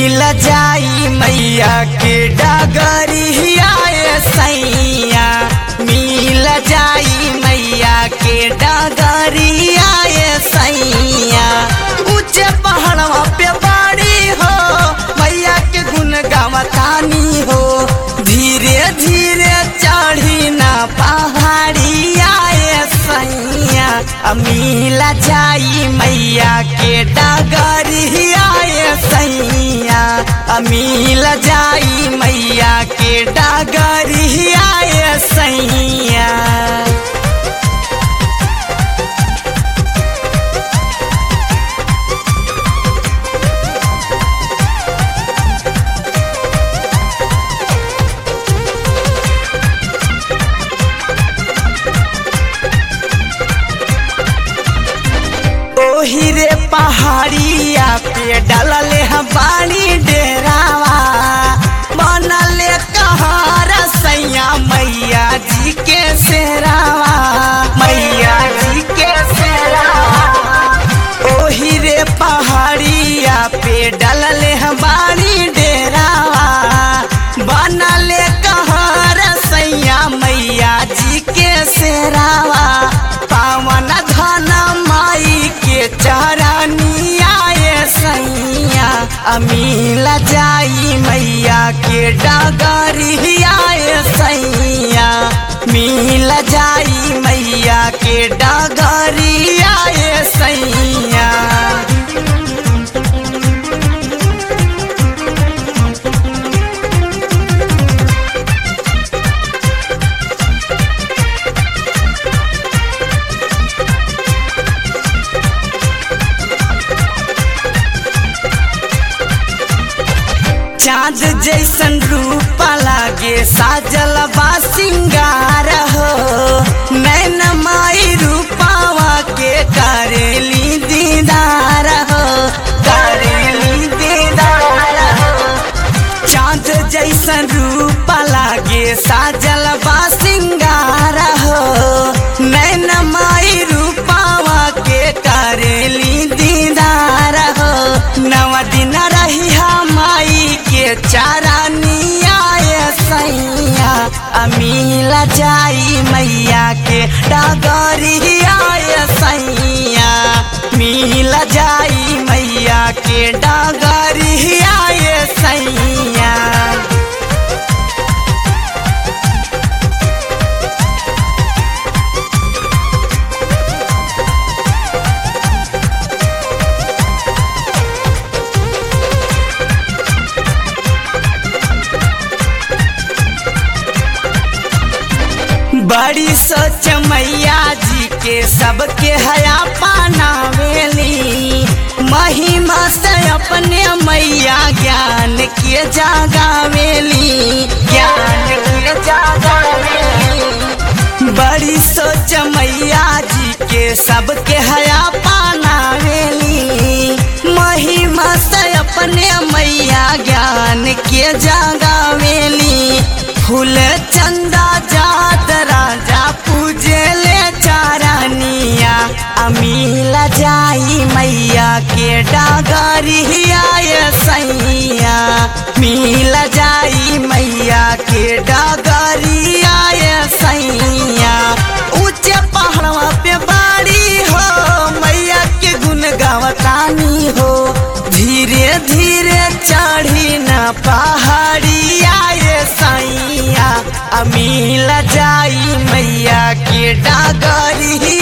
मिल जाई मैया के डगरिया सैया मिल जाई मैया के डगरिया सैया ऊंचे पहाड़वा पे बाड़ी हो मैया के गुन गावतानी हो धीरे धीरे चढ़ी ना पहाड़िया सैया मिल जाई मैया के डगरिया सैया मिल जाई मैया के डगरिया सैया ओही रे पहाड़िया पे डलले हम बानी डेरावा बनले कहार सैया मैया जी के सेरावा मैया जी के सेरावा ओही रे पहाड़िया पे डलले हम बानी डेरावा बनले कहार सैया मैया जी के सेरावा पावन धन माई के चरनिया सैया अमील जाई मैया के डगरिया सैया मिल जाई मैया के डगरिया सैया चाँद जैसन रूप लागे साजल बा सिंगार हो नैन माई रूपावा के करेली दीदार हो करेली दीदार हो चाँद जैसन रूप लागे साजल बा सिंगार हो नैन माई रूपावा के करेली दीदार हो नव दिन रही माई के चारानिया सैया अमील जाई मैया के डगरिया सैया मिल जाई मैया के डगरिया सैया बड़ी सोच मैया जी के सबके हया पानावेली महिमा से अपने मैया ज्ञान के जागावेली ज्ञान के जागावेली बड़ी सोच मैया जी के सबके हया पानावेली महिमा से अपने मैया ज्ञान के जागावेली फूल चंदा जात राजा पूजे ले चारानिया अमील जाई मैया के डागरिया सैया मिल जाई मैया के डागरिया सैया ऊंचे पहाड़वा पे बाड़ी हो मैया के गुन गावतानी हो धीरे धीरे चढ़ी न पहाड़िया सैया अमील जाई मैया के डागरिया